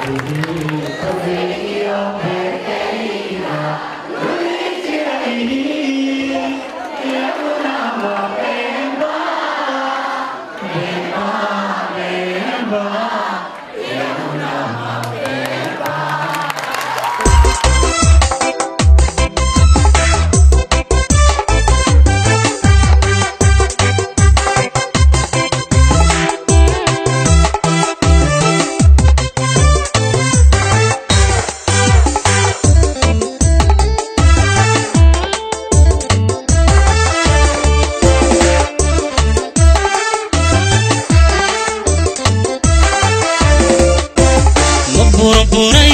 ma burburay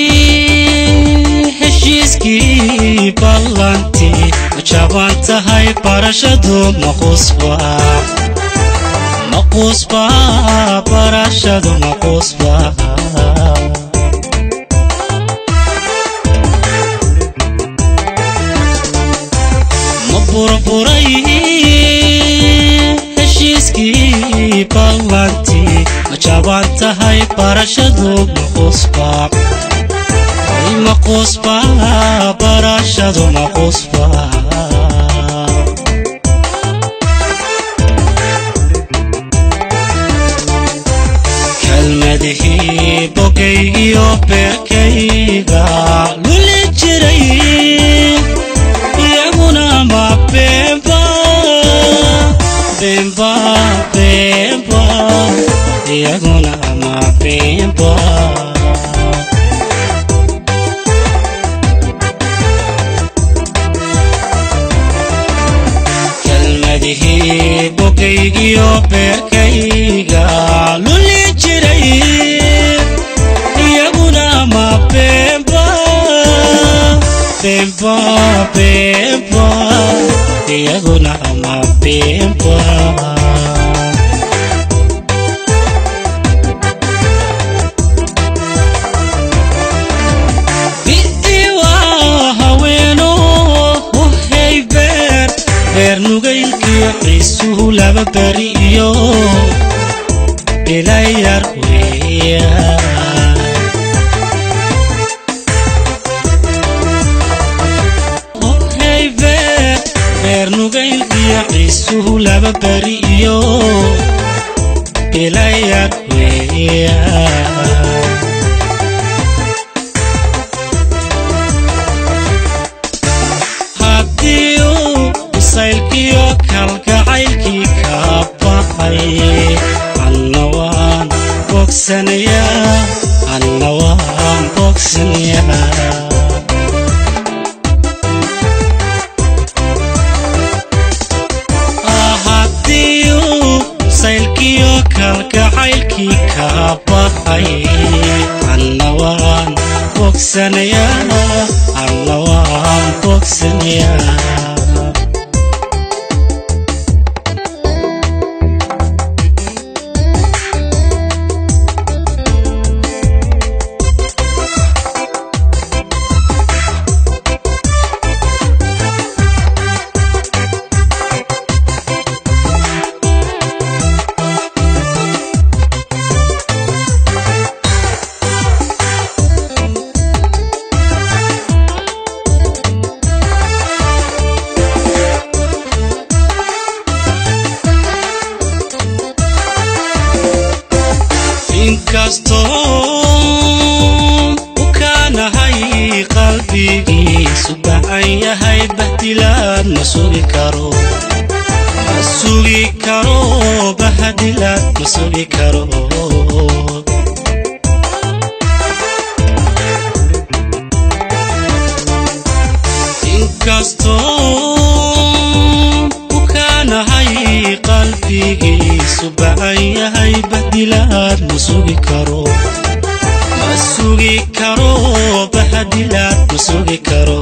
heshiiskii ballantii ma jaban tahay barashadu maqusba maqusba barashadu maqusba ma burburay heshiiskii ballantii ma jaban tahay barashadu maqusba ay maqusba barashadu maqusba kelmadihii bogaygiyo beerkayga luli jiray iyaguna ma beenba beenba beenba iyaguna ma beenba kelmadihii bogaygiyo beerkayga luli jiray iyaguna ma beenba beenba beenba iyaguna ma beenba bidiwa haweeno uhey beer beer nugaylkii ciisuhu laba beri iyo bilayar weeya ohey beer beer nugaylkii ciisuhu laba beri iyo bilayar weeya haddii uu bisaylkiyo kalgacaylkii ka baxay anna waan bogsanayaa anna waan bogsanayaa haddii uu saylkiyo kalgacaylkii ka baxay anna waan bogsanayaa anna waan bogsanayaa inkastoo u kaanahay qalbigiisu bacan yahay bahdilaad ma sugi karo ma sugi karo bahdilaad ma sugi karo inkastoo u kaanahay qalbigiisu bacan yahay bahdilaad ma sugi karo ma sugi karo bahdilaad ma sugi karo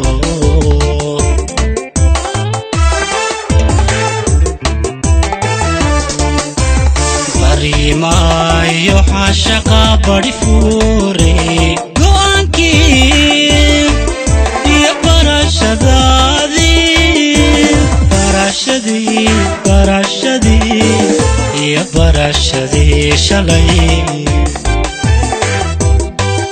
bariimaayo xaashaqa bari fuure go'aankii iyo barashadaadii barashadii barashadii iyo barashadii shalay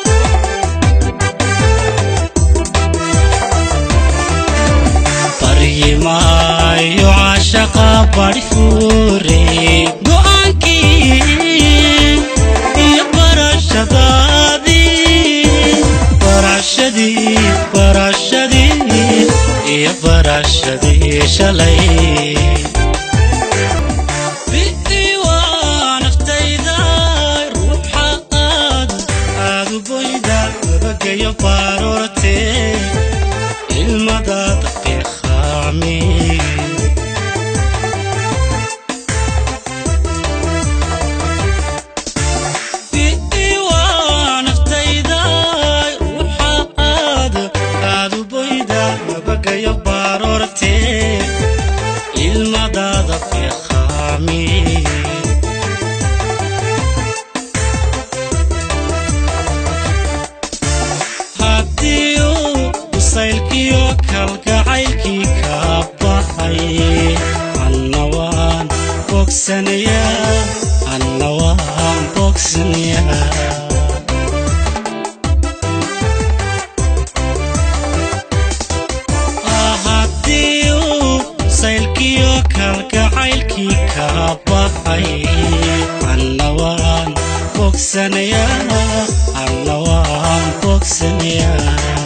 bari fuure go'aankii iyo barashadaadii barashadii barashadii iyo barashadii shalay bidii waa naftayda ruuxa aad aadu boyda nabagayo baroortee ilmadaada beeqaami bidii waa naftayda ruuxa aad aadu boyda nabagayo baroortee ilmadaada beeqaami haddii uu qusaylkiyo kalgacaylkii ka baxay anna waan bogsanayaa anna waan bogsanayaa haddii uu saylkiyo kalgacaylkii ka baxay anna waan bogsanayaa anna waan bogsanayaa